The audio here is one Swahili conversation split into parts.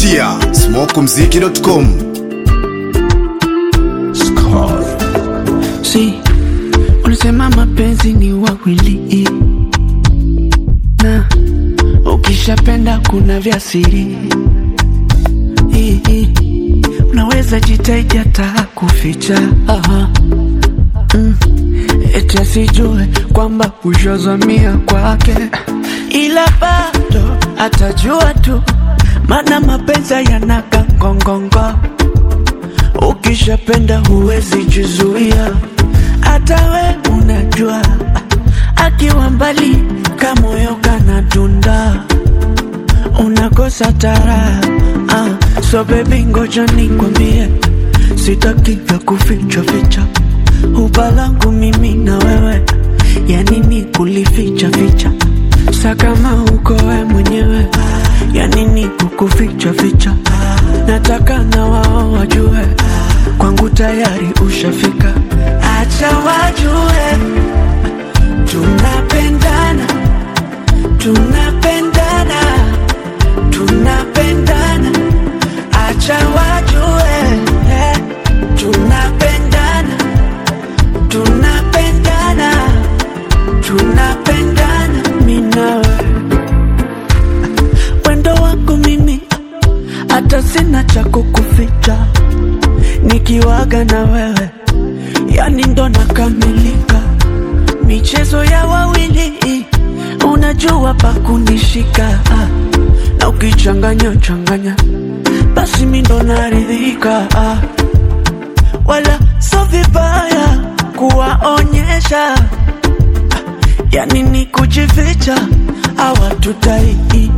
kupitia smokumziki.com. Si ulisema mapenzi ni wawili, na ukishapenda kuna vya siri. I- i, Unaweza jitahidi hata kuficha Aha. Mm. Eti asijue kwamba ushazamia kwake, ila bado atajua tu, maana mapenzi yanaga ngongongo Ukishapenda huwezi jizuia, hata we unajua, akiwa mbali kamoyo kanadunda, unakosa tara. Ah, so baby, ngoja nikwambie, sitaki vya kuficha ficha, huba langu mimi na wewe, ya nini kulificha ficha, sa kama uko we mwenyewe, ya nini kukuficha ficha, nataka na wao wajue kwangu tayari ushafika, acha wajue tunapendana, tunapendana, tunapendana, acha wajue eh, tunapendana, tunapendana, tunapendana, mimi nawe wendo wako mimi, hata sina cha kukuficha nikiwaga na wewe, yani ndo nakamilika. Michezo ya wawili, unajua pa kunishika, ah. na ukichanganya changanya, basi mi ndo naridhika, ah. wala so vibaya kuwaonyesha, ah. yani ni kujificha, hawatutai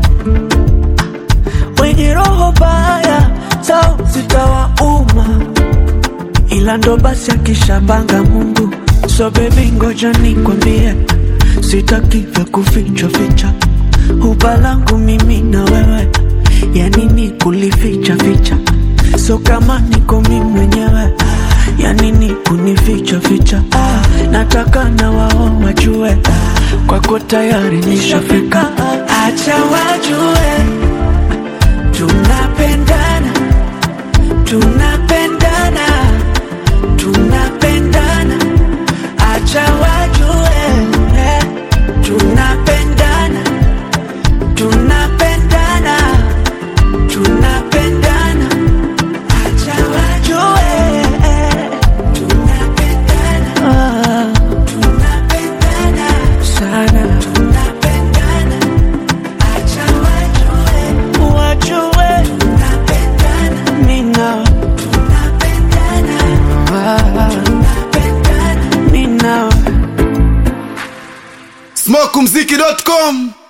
wenye roho baya zao zitawauma, ila ndo basi akishapanga Mungu. So baby, ngoja nikwambie, sitaki vya kuficha ficha, huba langu mimi na wewe, ya nini kulificha ficha? So kama niko mimi mwenyewe, ya nini kunificha ficha? Ah, nataka na wao wajue, kwako tayari nishafika, acha wajue tunapendana tunapendana tunapendana acha wajue eh, tunapendana tunapendana tunapendana acha wajue eh, tunapendana ah, tunapendana sana tunapendana acha wajue wajue tunapendana mimi nawe tunapendana mimi nawe smokumziki.com.